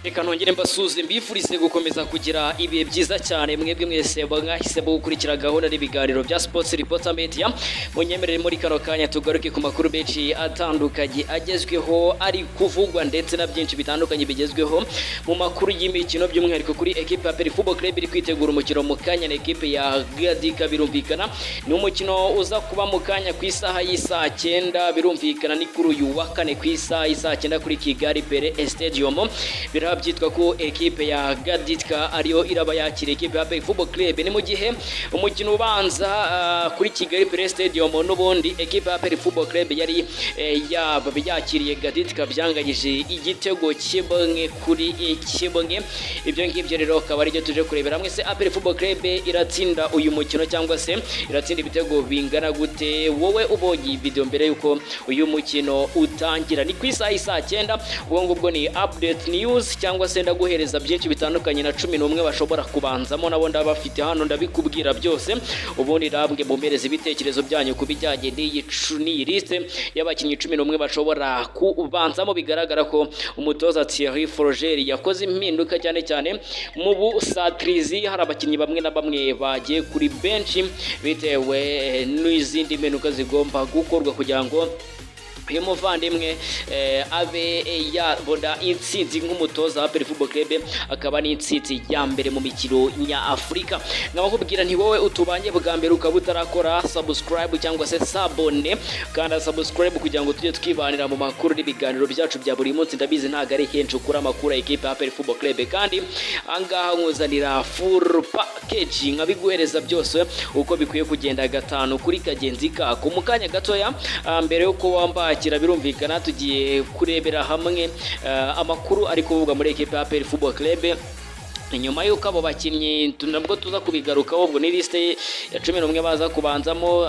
reka nongere mbasuze mbifurize gukomeza kugira ibihe byiza cyane mwebwe mwese mwahisemo gukurikira gahunda n'ibiganiro bya sports reporter media munyemerere muri kano kanya tugaruke ku makuru menshi atandukanye agezweho ari kuvugwa ndetse na byinshi bitandukanye bigezweho mu makuru y'imikino by'umwihariko kuri ekipe ya Peri Football Club iri kwitegura umukino mu kanya na ekipe ya Gadika birumvikana ni umukino uza kuba mu kanya ku isaha y'isaa cyenda birumvikana ni kuri uyu wa kane ku isaha y'isaa cyenda kuri Kigali Pere Stadium biraba byitwa ko ekipe ya Gaditka ariyo iraba yakira ekipe ya Bay Football Club ni mu gihe umukino ubanza uh, kuri Kigali Play Stadium n'ubundi ekipe ya Bay Football Club yari eh, yaba yakiriye Gaditka byanganyije igitego kimwe kuri kimwe ibyo ngibyo rero akaba aribyo tuje kurebera hamwe se Apple Football Club iratsinda uyu mukino cyangwa se iratsinda ibitego bingana gute wowe ubonye video mbere yuko uyu mukino utangira ni ku isaha isaa cyenda ubwo ngubwo ni update news cyangwa se ndaguhereza byinshi bitandukanye na cumi n'umwe bashobora kubanzamo nabo ndabafite hano ndabikubwira byose ubundi nabwe mumereze ibitekerezo byanyu ku bijyanye n'iyi lisite y'abakinnyi cumi n'umwe bashobora kubanzamo bigaragara ko umutoza Thierry Froger yakoze impinduka cyane cyane mu busatirizi hari abakinnyi bamwe na bamwe bagiye kuri benshi bitewe n'izindi mpinduka zigomba gukorwa kugira ngo uyu muvandimwe abe yabona intsinzi nk'umutoza wa peri fubo kerebe akaba n'intsinzi ya mbere mu mikino nyafurika nkaba nkubwira nti wowe utubanye bwa mbere ukaba utarakora sabusikarayibu cyangwa se sabone kanda sabusikarayibu kugira ngo tujye twibanira mu makuru n'ibiganiro byacu bya buri munsi ndabizi ntabwo ari henshi ukura amakuru ya ekipa ya peri fubo kerebe kandi ahangaha nkuzanira furu pakeji nkabiguhereza byose uko bikwiye kugenda gatanu kuri kagenzi kako mu kanya gatoya mbere y'uko wambaye kwakira birumvikana tugiye kurebera hamwe uh, amakuru ari kuvugwa muri ekipe ya Peri Football Club nyuma y'uko abo bakinnyi nabwo tuza kubigarukaho ubwo ni lisite ya cumi n'umwe baza kubanzamo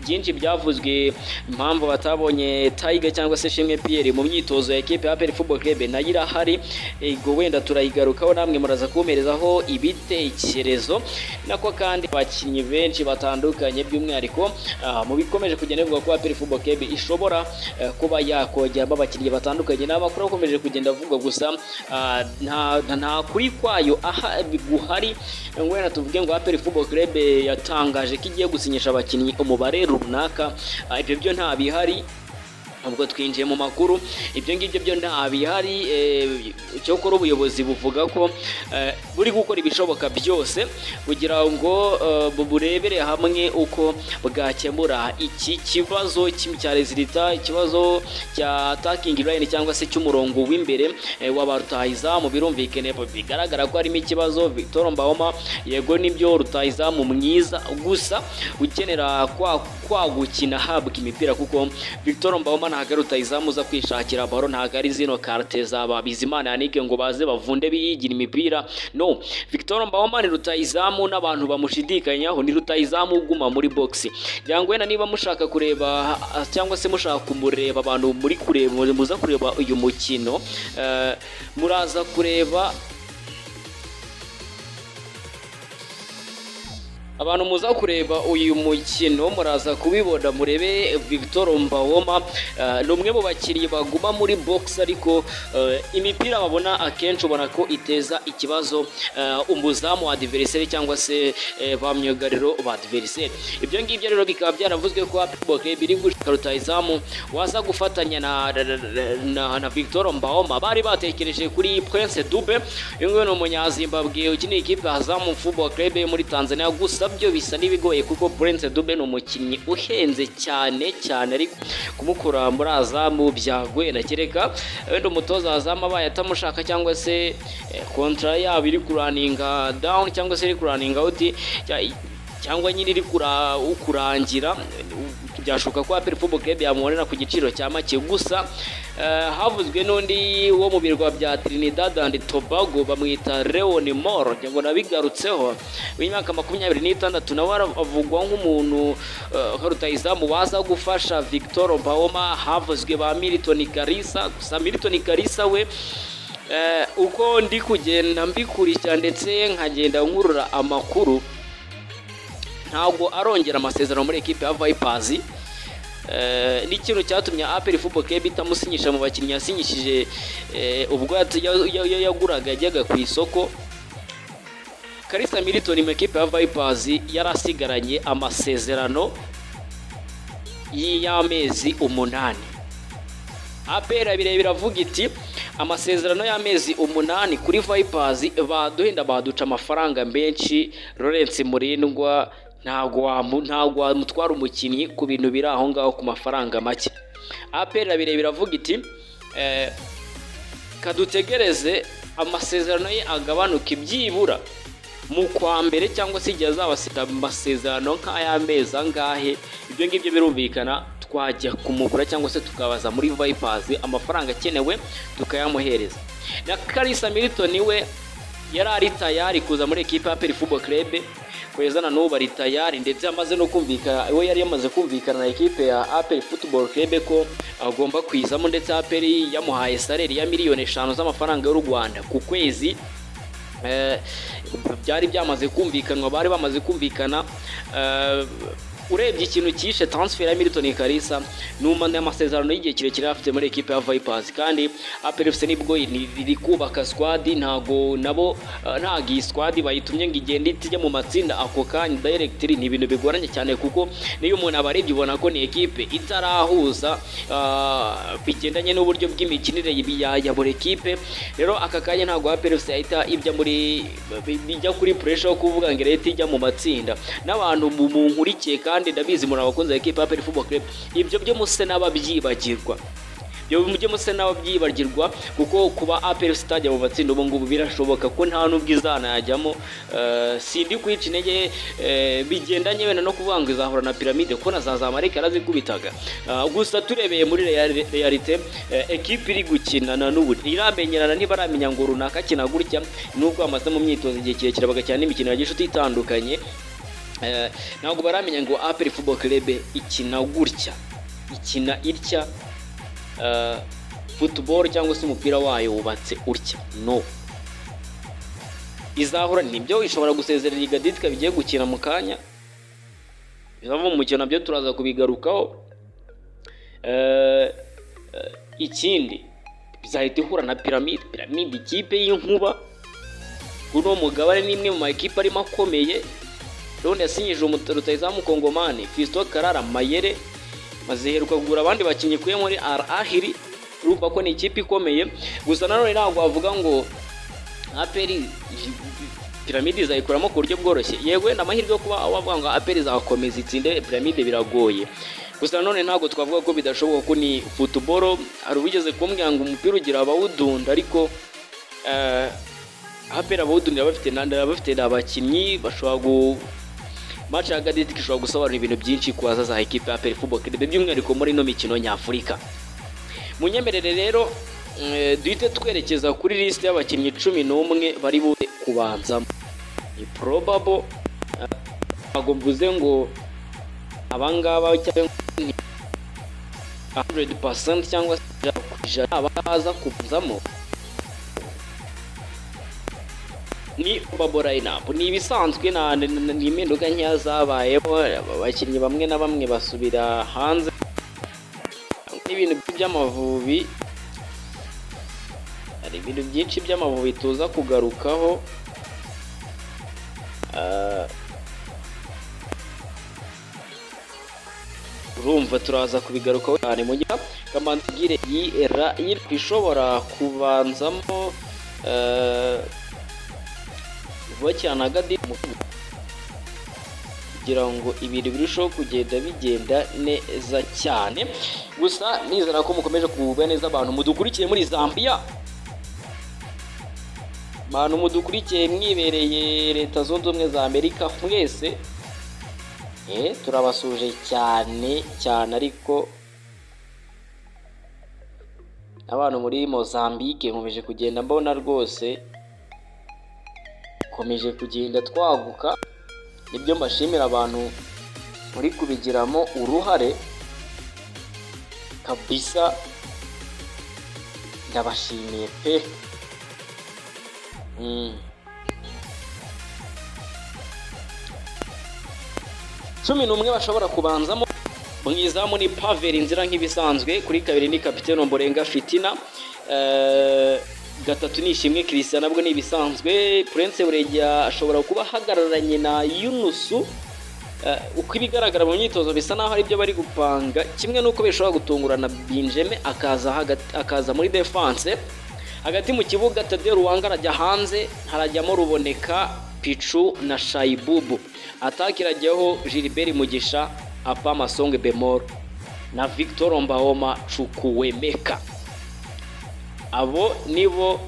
byinshi byavuzwe impamvu batabonye tayiga cyangwa se shimwe piyeri mu myitozo ya ekipe ya peri fubo kerebe nayo irahari ubwo wenda turayigarukaho namwe muraza kubomerezaho ibitekerezo nako kandi abakinnyi benshi batandukanye by'umwihariko mu bikomeje kugenda bivuga ko peri fubo kerebe ishobora kuba yakongeramo abakinnyi batandukanye ni amakuru akomeje kugenda avugwa gusa nta kuri kwayo aha guhari ngo wenda tuvuge ngo aperi fubo kerebe yatangaje ko igiye gusinyisha abakinnyi umubare runaka ibyo byo nta bihari ubwo twinjiye mu makuru ibyo ngibyo byo nta bihari cyo kora ubuyobozi buvuga ko buri gukora ibishoboka byose kugira ngo burebere hamwe uko bwakemura iki kibazo cya rezilita ikibazo cya takingi layini cyangwa se cy'umurongo w'imbere waba rutahizamu birumvikane bigaragara ko harimo ikibazo Victor Mbawoma yego nibyo rutahizamu mwiza gusa ukenera kwa gukina habwa imipira kuko Victor Mbawoma ntabwo ari rutahizamu uza kwishakira baro ntabwo ari zino karite za Bizimana yanike ngo baze bavunde biyigira imipira no Victor Mbawoma ni rutahizamu n'abantu bamushidikanyaho ni rutahizamu uguma muri box byangwe na niba mushaka kureba cyangwa se mushaka kumureba abantu muri kureba muza kureba uyu mukino uh, muraza kureba abantu muza kureba uyu mukino muraza kubibona murebe Victor Mbawoma ni umwe mu bakinnyi baguma muri box ariko imipira babona akenshi ubona ko iteza ikibazo umuzamu wa adversary cyangwa se ba myugariro ba adversary ibyo ngibyo rero bikaba byaravuzwe ko Football Club iri gushaka rutahizamu waza gufatanya na na Victor Mbawoma bari batekereje kuri Prince Dube uyu nguyu ni umunyazimbabwe ukiniye ikipe ya Azam Football Club muri Tanzania gusa byo bisa n'ibigoye kuko Prince Dube ni umukinnyi uhenze cyane cyane ariko kumukura muri azamu byagoye na kereka wenda umutoza wa azamu abaye atamushaka cyangwa se kontra yabo iri kuraninga down cyangwa se iri kuraninga out cyangwa nyine iri kurangira byashoboka ko Apple Football Club yamubonera ku giciro cya make gusa havuzwe n'undi wo mu birwa bya Trinidad and Tobago bamwita Leon Moore ngo nabigarutseho w'imyaka makumyabiri n'itandatu nawe avugwa nk'umuntu nka rutahizamu waza gufasha Victor Baoma havuzwe ba Milton Karisa gusa Milton Karisa we Eh, uko ndi kugenda mbikurikira ndetse nkagenda nkurura amakuru ntabwo arongera amasezerano muri ekipe ya vayipazi ni ikintu cyatumye aperi fubo kebi itamusinyisha mu bakinnyi yasinyishije eh, ubwo yat- ya- ya- ya- yaguraga yajyaga ku isoko karisa militoni mu ekipe ya vayipazi yari asigaranye amasezerano y'amezi umunani APR abireba biravuga iti amasezerano y'amezi umunani kuri Vipers baduhenda baduca amafaranga menshi Lawrence Murindwa ntago wamu- ntago wamutwara umukinnyi ku bintu biri aho ngaho ku mafaranga make APR abireba biravuga iti eh, kadutegereze amasezerano ye agabanuke byibura mu kwa mbere cyangwa se igihe azabasiga amasezerano nk'ay'amezi angahe ibyo ngibyo birumvikana twajya kumugura cyangwa se tukabaza muri Vipers amafaranga akenewe tukayamuhereza na Kalisa Milton we yari ari tayari kuza muri ekipa ya Peri Football Club kugeza na n'ubu ari tayari ndetse amaze no kumvikana we yari yamaze kumvikana na ekipe ya Aperi Football Club ko agomba kwizamo ndetse Aperi yamuhaye saleri ya miliyoni eshanu z'amafaranga y'u Rwanda ku kwezi Eh, byari byamaze kumvikanwa bari bamaze kumvikana eh, urebye ikintu cyishe transfer ya Milton Kalisa numa amasezerano y'igihe kirekire afite muri ekipe ya Vipers kandi APR FC nibwo ni- riri kubaka squad ntago nabo eh, ntago iyi squad bayitumye ngo igende itijya mu matsinda ako kanya direct ni ibintu bigoranye cyane kuko niyo umuntu abarebye ubona ko ni ekipe itarahuza ah, bigendanye n'uburyo bw'imikinire y'ibi- ya ya buri ekipe rero aka kanya ntago APR FC yahita ibya muri bijya kuri pressure yo kuvuga ngo leta ijya mu matsinda n'abantu mu- munkurikiye kandi ndabizi muri abakunzi ba ekipe ya APR Football Club ibyo byo muse n'ababyibagirwa ibyo mujye muse n'ababyibagirwa kuko kuba APR sitade mu matsinda ubu ngubu birashoboka ko nta n'ubwo izanayajyamo Eh, sindi kwica intege eh, bigendanye wenda no kuvuga ngo izahura na piramide ko na za zamarika yarazikubitaga Ah, gusa turebeye muri reali- realite eh, ekipe iri gukinana n'ubu iramenyerana ntibaramenya ngo runaka akina gutya nubwo bamaze mu myitozo igihe kirekire bagakina n'imikino ya gishuti itandukanye Eh, ntabwo baramenya ngo aperi football club ikina gutya ikina itya eh, football cyangwa se umupira wayo wubatse utya no izahura nibyo ishobora gusezerera igaditika bigiye gukina mu kanya bizava mu mukino nabyo turaza kubigarukaho Eh, eh, ikindi bizahita ihura na piramide piramide ikipe y'inkuba kuri uwo mugabane ni imwe mu makipe arimo akomeye Leon yasinyije umuto- rutahizamu Kongomani, Fiston Karara, Mayere maziherwa kugura abandi bakinnyi kuye muri Al Ahly urumva ko ni ikipe ikomeye gusa nanone ntabwo wavuga ngo aperi piramide izayikuramo ku buryo bworoshye yego wenda amahirwe yo kuba wavuga ngo aperi izakomeza itsinde piramide biragoye gusa nanone ntabwo twavuga ko bidashoboka ko ni futuboro hari ubigeze kumbwira ngo umupira ugira abawudunda ariko eh, aperi abawudundira bafite nanda bafite abakinnyi bashobora gu match ya Gaditik ishobora gusobanura ibintu byinshi ku bazaza ekipe ya Aperi Football Club by'umwihariko muri ino mikino nyafurika munyemerere rero eh, duhite twerekeza kuri liste y'abakinnyi cumi n'umwe bari buze kubanzamo ni probable eh, ntabwo mvuze ngo abangaba cyangwa ni 100% cyangwa se ijana ku ijana abaza kubanzamo ni Babo Lineup ni ibisanzwe na na- na- ni impinduka nkeya zabayeho abakinnyi bamwe na bamwe basubira hanze n'ibintu by'amavubi hari ibintu byinshi by'amavubi tuza kugarukaho Ah. urumva turaza kubigarukaho cyane mu gihe kamanzi igire yira ishobora kubanzamo eh, vuba cyane agadi kugira ngo ibintu birusheho kugenda bigenda neza cyane gusa nizera ko mukomeje kugubwa neza abantu mudukurikiye muri Zambia abantu mudukurikiye mwibereye leta zunze ubumwe za Amerika mwese eh turabasuje cyane cyane ariko abantu muri Mozambique nkomeje kugenda mbona rwose dukomeje kugenda twaguka nibyo mbashimira abantu muri kubigiramo uruhare kabisa ndabashimiye pe Mm. cumi n'umwe bashobora kubanzamo mwizamu ni paveri inzira nk'ibisanzwe kuri kabiri ni kapitene omborenga fitina eh, gatatu ni ishimwe christian nabwo ni ibisanzwe prince buregeya ashobora kuba ahagararanye na yunusu Eh, uko ibigaragara mu myitozo bisa naho ari byo bari gupanga kimwe n'uko bishobora gutungurana binjeme akaza hagati- akaza muri defense hagati mu kibuga Tadeo Ruwanga arajya hanze harajyamo ruboneka Pichu na Shaibubu ataka irajyaho Gilbert Mugisha apa Masonge Bemol na Victor Mbaoma Chukwuemeka abo nibo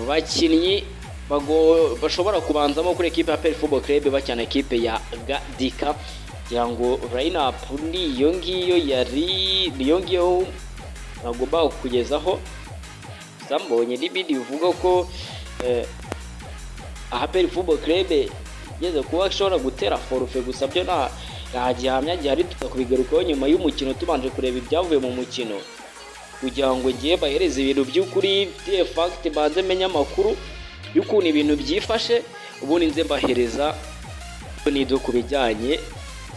bakinnyi bago- bashobora kubanzamo kuri ekipe ya Pele Football Club bakina ekipe ya Gadika kugira ngo line up niyo ngiyo yari niyo ngiyo bagomba kukugezaho gusa mbonye n'ibindi bivuga ko eh, aha Pele Football Club igeze kuba ishobora gutera forufe gusa byo nta nta gihamya gihari tuza kubigarukaho nyuma y'umukino tubanje kureba ibyavuye mu mukino kugira ngo ngiye bahereze ibintu by'ukuri de fagiti banze menye amakuru y'ukuntu ibintu byifashe ubundi nze mbahereza nido ku bijyanye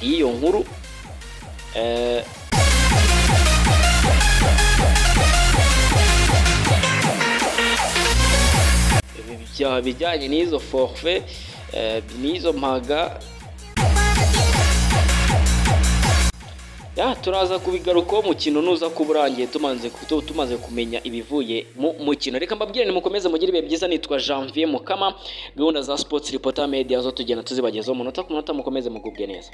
n'iyo nkuru Eh, ibi bya- bijyanye n'izo forfe eh, n'izo mpaga ya turaza kubigarukaho umukino nuza kuba urangiye tumaze tu- tumaze kumenya ibivuye mu mukino reka mbabwire nimukomeze mugire ibihe byiza nitwa Janvier Mukama gahunda za Sports Reporter Media zo tugenda tuzibagezaho umunota ku munota mukomeze mugubwe neza